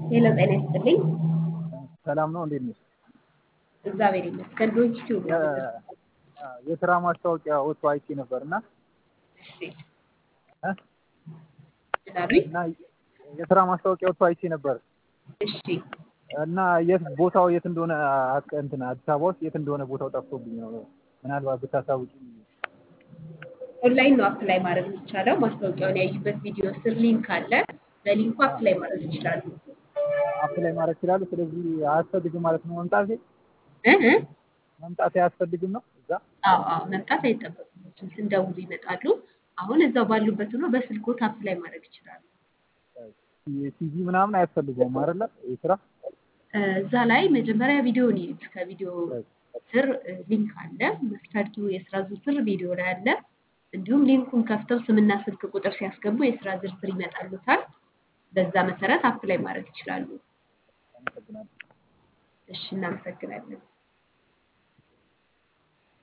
ሄሎ ጤና ይስጥልኝ። ሰላም ነው። እንዴት ነሽ? እግዚአብሔር ይመስገን። ዶንኪ ቲዩብ ነው የምትደርሰው። የስራ ማስታወቂያ ወጥቶ አይቼ ነበር እና እሺ እ? ምን አሉኝ? እና የስራ ማስታወቂያ ወጥቶ አይቼ ነበር እሺ እና የት ቦታው የት እንደሆነ አቅ- እንትን አዲስ አበባ ውስጥ የት እንደሆነ ቦታው ጠፍቶብኝ ነው። ምናልባት ብታሳውቂ። ኦንላይን ነው አፕላይ ማድረግ የሚቻለው። ማስታወቂያውን ያዩበት ቪዲዮ ስር ሊንክ አለ። በሊንኩ አፕላይ ማድረግ ይችላሉ። አፕላይ ማድረግ ይችላሉ። ስለዚህ አያስፈልግም ማለት ነው መምጣቴ እ እ? መምጣቴ አያስፈልግም ነው እዛ አዎ አዎ መምጣት አይጠበቅበትም። ስንደውሉ ይመጣሉ። አሁን እዛው ባሉበት ሆኖ በስልኮት አፕላይ ማድረግ ይችላሉ። ቲቪ ምናምን አያስፈልገውም አይደለ? የስራ እ፣ እዛ ላይ መጀመሪያ ቪዲዮን ይዩት። ከቪዲዮ ስር እ፣ ሊንክ አለ። መስፈርቱ የስራ ዝርዝር ቪዲዮ ላይ አለ። እንዲሁም ሊንኩን ከፍተው ስምና ስልክ ቁጥር ሲያስገቡ የስራ ዝርዝር ይመጣሉታል። በዛ መሰረት አፕላይ ማድረግ ይችላሉ። አመሰግናለሁ። እሺ፣ እናመሰግናለን።